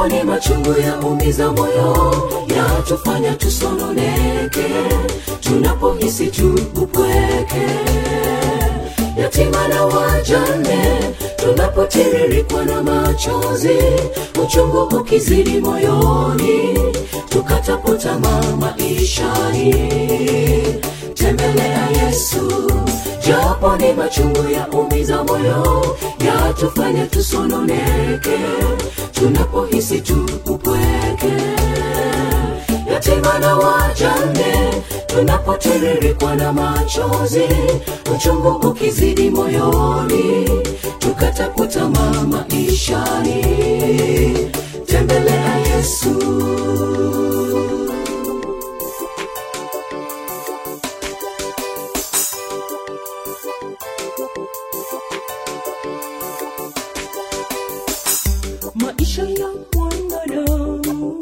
japo ni machungu ya umiza moyo yatufanya tusononeke tunapohisi tu upweke yatima na wajane tunapotiririkwa na machozi uchungu ukizidi moyoni tukatapotamaa maishani tembelea yesu japo ni machungu ya umiza moyo yatufanya tusononeke tunapohisi tu upweke yatima na wajane tunapotiririkwa na machozi uchungu ukizidi moyoni tukataputa maishani tembelea yesu maisha ya mwanadamu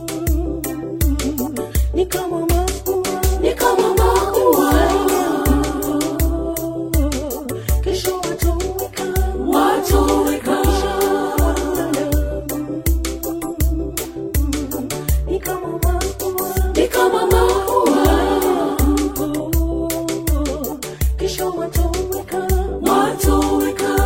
ni kama maua ni kama maua kesho watoweka watoweka ni kama maua ni kama maua kesho watoweka watoweka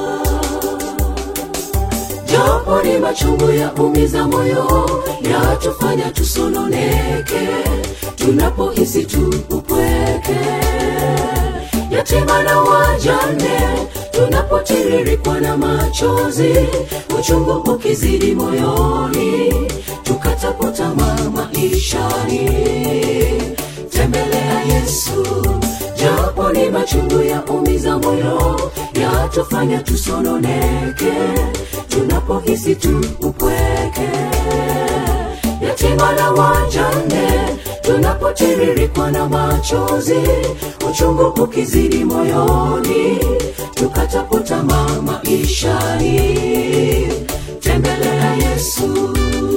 japo ni machungu ya umiza moyo yatufanya tusononeke tunapohisi tu upweke yatima na wajane tunapotiririkwa na machozi uchungu ukizidi moyoni tukatapotamaa maishani tembelea yesu japo ni machungu ya umiza moyo yatufanya tusononeke tunapohisi tu upweke yatima na wajane tunapotiririkwa na machozi uchungu ukizidi moyoni tukatapotamaa maishani tembelea yesu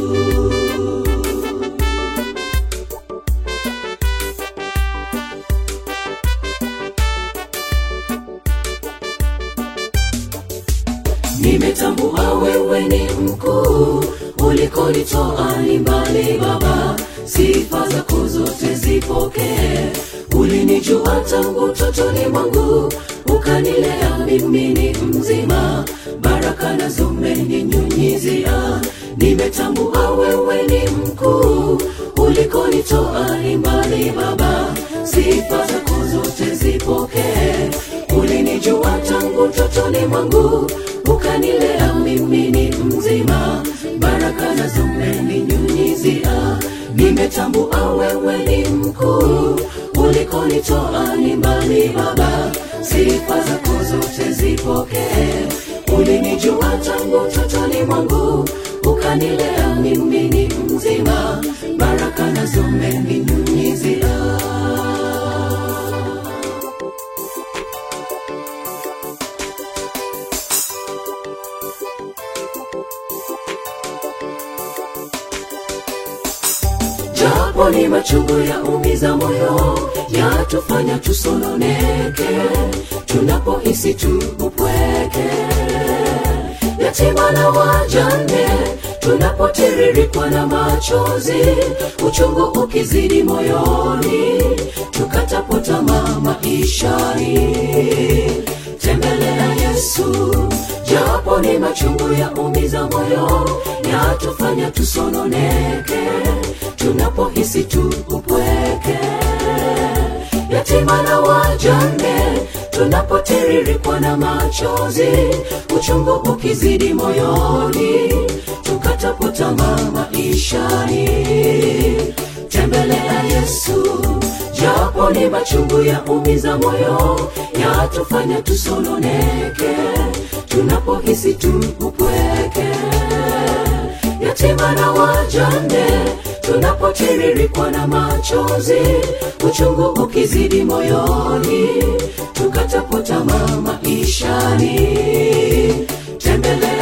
nimetambua wewe ni mkuu ulikonitoa ni mbali baba sifa zako zote zipokee ulinijua tangu totoni mwangu ukanilea mimi ni mzima baraka nazo umeninyunyizia nimetambua wewe ni mkuu ulikonitoa ni mbali baba sifa zako zote zipokee ulinijua tangu totoni mwangu ukanilea mimi ni mzima baraka nazo umeninyunyizia nimetambua wewe ni mkuu ulikonitoa ni mbali baba sifa zako zote zipokee ulinijua tangu totoni mwangu ukanilea mimi ni mzima baraka nazo umeninyunyizia japo ni machungu ya umiza moyo yatufanya tusononeke tunapohisi tu upweke yatima na wajane tunapotiririkwa na machozi uchungu ukizidi moyoni tukatapotamaa maishani tembelea yesu japo ni machungu ya umiza moyo yatufanya tusononeke tunapohisi tu upweke yatima na wajane tunapotiririkwa na machozi uchungu ukizidi moyoni tukatapotamaa maishani tembelea yesu japo ni machungu ya umiza moyo yatufanya tusononeke tunapohisi tu upweke yatima na wajane tunapotiririkwa na machozi uchungu ukizidi moyoni tukatapotamaa maishani tembele